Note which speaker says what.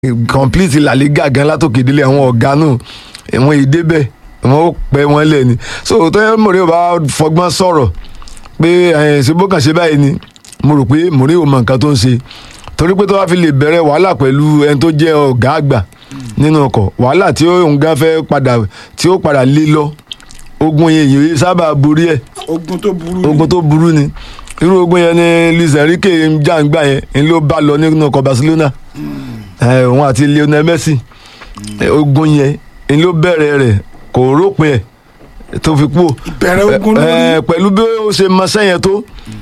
Speaker 1: complete La Liga gan látòkè délé àwọn ọ̀gá náà wọn èdè bẹ́ẹ̀ wọn ó pẹ́ wọn lẹ̀ ni so tó yẹ Mourinho bá fọgbọ́n sọ̀rọ̀ pé ẹ̀ ṣe bó kàn ṣe báyìí ni mo rò pé Mourinho mọ nǹkan tó ń ṣe torí pé tó bá fi lè bẹ̀rẹ̀ wàhálà pẹ̀lú ẹni tó jẹ́ ọ̀gá àgbà nínú ọkọ̀ wàhálà tí ó ń gán fẹ́ padà tí ó padà lé lọ ogun yẹn yìí sábà borí ẹ̀
Speaker 2: ogun tó burú
Speaker 1: ogun tó burú ni irú ogun yẹn ni Luis Enrique ń jà ń gbà yẹn ń ló bá lọ nínú ọkọ̀ Barcelona ẹ̀, òun àti Lionel Messi ẹ̀, ogun yẹn ń ló bẹ̀rẹ̀ rẹ̀ kò rópin ẹ̀ tó fi kú
Speaker 2: Ìbẹ̀rẹ̀ ogun ló ní.
Speaker 1: ẹ̀, pẹ̀lú bí ó ṣe mọṣẹ́ yẹn tó